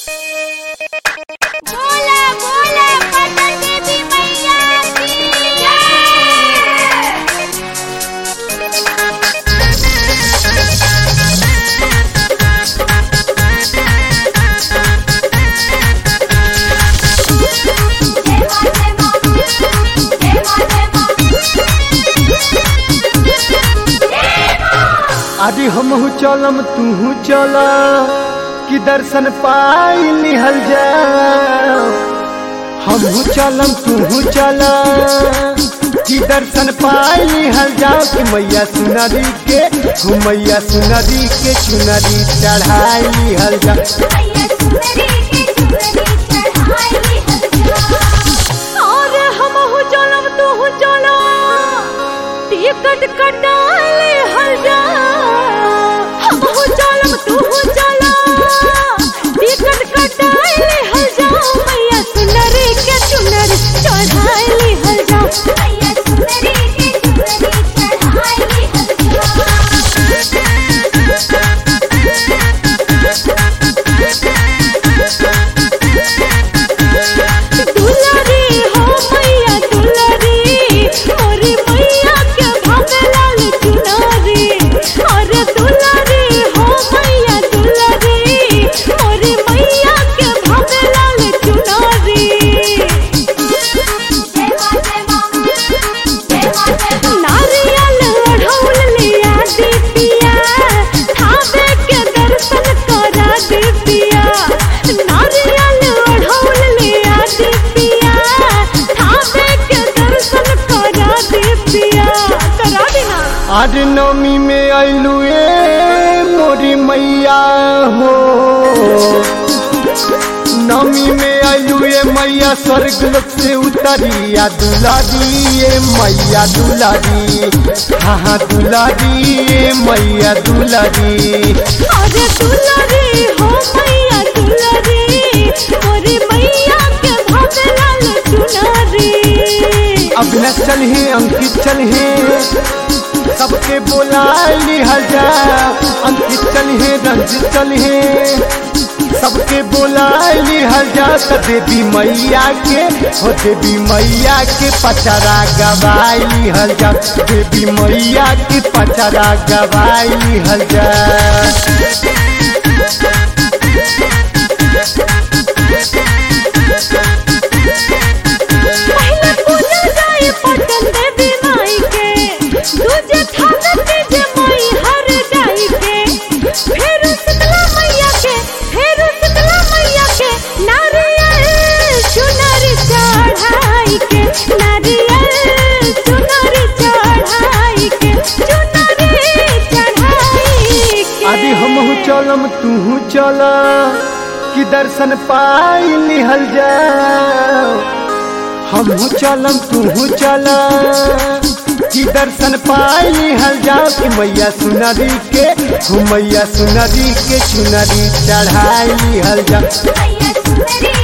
बोला बोला पटन देवी मैया की जय अरे हमहू चलम तूहू चल कि दर्शन पाई लिहल जा हमहू चलम तूहू चल कि दर्शन पाई लिहल जा कि मैया सुनरी के हो मैया सुनरी के चुनरी चढ़ाई लिहल जा मैया सुंदरी के सुंदरी चढ़ाई हल्ला और हम हो चलम तू हो चलो टिकट कटाले हल जा हम हो चलम तू हो चलो टिकट कटाले हल जा मैया सुंदरी के सुंदरी चढ़ाई हल जा मैया सुंदरी के सुंदरी चढ़ाई दुलारी हो मैया दुलारी मोरी मैया के भावे लाल चुनारी अरे दुलारी हो मैया दुलारी मोरी मैया के भावे लाल चुनारी नारियल ओढ़ौल लिया दीपिया थावे के दर्शन करा दीपिया नारियल ओढ़ौल लिया दीपिया थावे के दर्शन करा दीपिया करा देना आज नवमी में अइलू ए मोरी मैया हो नवमी में अइलू ए मैया स्वर्ग लोक से उतरिया दुलारी ए मैया दुलारी हाँ हाँ दुलारी ए मैया दुलारी अरे दुलारी हो मैया दुलारी मोरी मैया के भावे लाल चुनारी अभिनव चल है अंकित चल है सबके बोला लिहल जा अंकित चल है रंजित चल है सबके बोला लिहल जा त देवी मैया के हो देवी मैया के पचरा गवाई लिहल जा देवी मैया के पचरा गवाई लिहल जा पहले पूजा जाए पटन देवी माई के दूजे थाना तेजे माई हर जाई के फिर शीतला मैया के फिर शीतला मैया के नारियल चुनरी चढ़ाई के नारियल चुनरी चढ़ाई के चुनरी चढ़ाई के अभी हमहू चलम तूहू चल कि दर्शन पाई लिहल जा हमहू चलम तूहू चल कि दर्शन पाई लिहल जा कि मैया सुनरी के हो मैया सुनरी के चुनरी चढ़ाई लिहल जा मैया सुंदरी